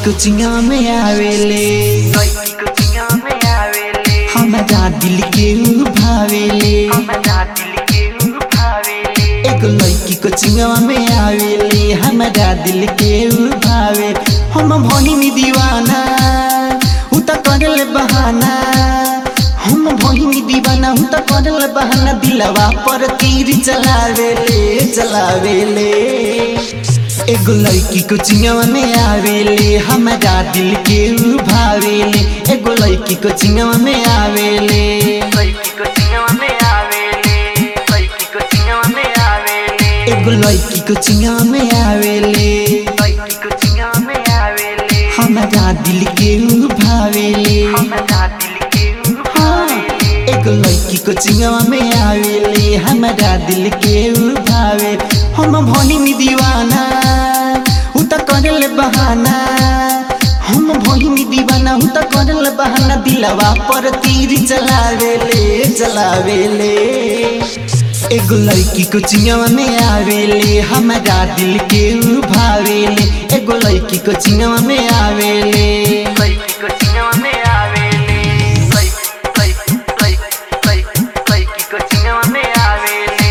कोचिंगा में आवेले लड़की कोचिंगा में आवेले हमारा दिल के ऊ भावेले हमारा दिल के ऊ भावेले एगो लड़की कोचिंगा में आवेले हमारा दिल के ऊ भावे हम भोहिनी दीवाना ऊ त करले बहाना हम भोहिनी दीवाना ऊ त करले बहाना दिलवा पर तीर चलावेले चलावेले एगो लड़की कोचिंगा में आवेले हमारा दिल के ऊ भावेले एगो लड़की कोचिंगा में आवेले लड़की कोचिंगा में आवेले लड़की कोचिंगा में आवेले एगो लड़की कोचिंगा में आवेले लड़की कोचिंगा में आवेले हमारा दिल के ऊ भावेले हमारा दिल के ऊ हाँ, भावेले एगो लड़की कोचिंगा में आवेले हमारा दिल के ऊ भावे हम भोहिनी दीवाना ऊ त करले बहाना हम भोहिनी दीवाना ऊ त करले बहाना दिलवा पर तीर चलावेले चलावेले एगो लड़की कोचिंगा में आवेले हमारा दिल के ऊ भावेले एगो लड़की कोचिंगा में आवेले लड़की कोचिंगा में आवेले लड़की लड़की लड़की लड़की कोचिंगा में आवेले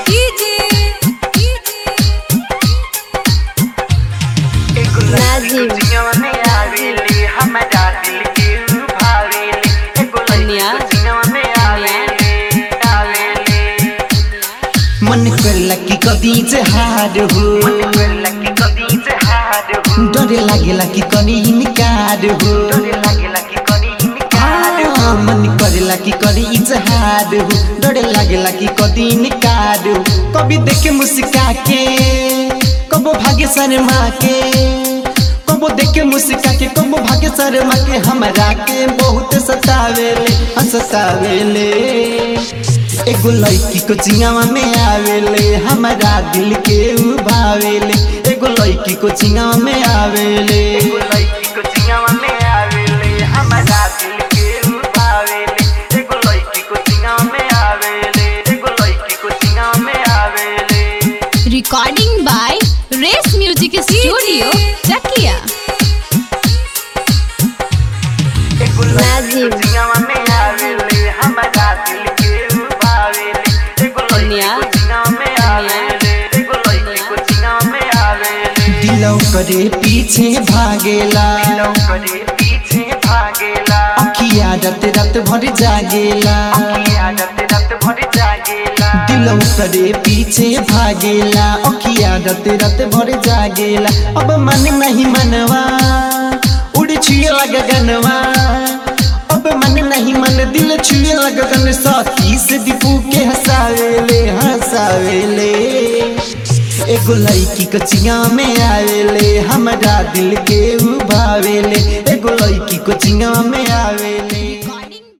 एगो लड़की नाजिम। कोचिंगा में आवेले हमारा दिल के ऊ भावेले एगो लड़की कन्या। कोचिंगा में आवेले आवेले मन करला कि कदी से हार हो मन करला कि कदी से हार हो डरे लागेला कि कनी इनकार हो डरे लागेला कि कदी इनकार हो हाँ, मन करेला कि करी इजहार हो डरे लागेला कि कदी इनकार हो कभी देखे मुस्का के कबो भाग्य शर्मा के कबो देखे मुस्का के कबो भाग्य शर्मा के हमरा के बहुत सतावेले हाँ, सतावेले एगो लड़की को चिंगावा में आवेले हमारा दिल के ऊ भावेले एगो लड़की को चिंगावा में आवेले एगो लड़की को चिंगावा में आवेले हमारा दिल के ऊ भावेले एगो लड़की को चिंगावा में आवेले एगो लड़की को चिंगावा में आवेले Recording by Race Music Studio, Chakia. एगो लड़की को चिंगावा में आवेले हमारा दिल के ऊ भावेले एगो लड़की को चिंगावा में आवेले एगो लड़की को चिंगावा में आवेले दिलौ करे पीछे भागेला दिलों करे पीछे भागेला अखिया रात रात भर जागेला की आदत रत भर जागेला दिलौ करे पीछे भागेला अखिया रात रात भर जागेला अब मन नहीं मनवा उड़ छुए लगा गनवा अब मन नहीं मन दिल छुए लगा गन साथी से दीपू के हंसावेले हंसावेले एगो लड़की कोचिंगा में आवेले हमारा दिल के ऊ भावेले एगो लड़की कोचिंगा में आवेले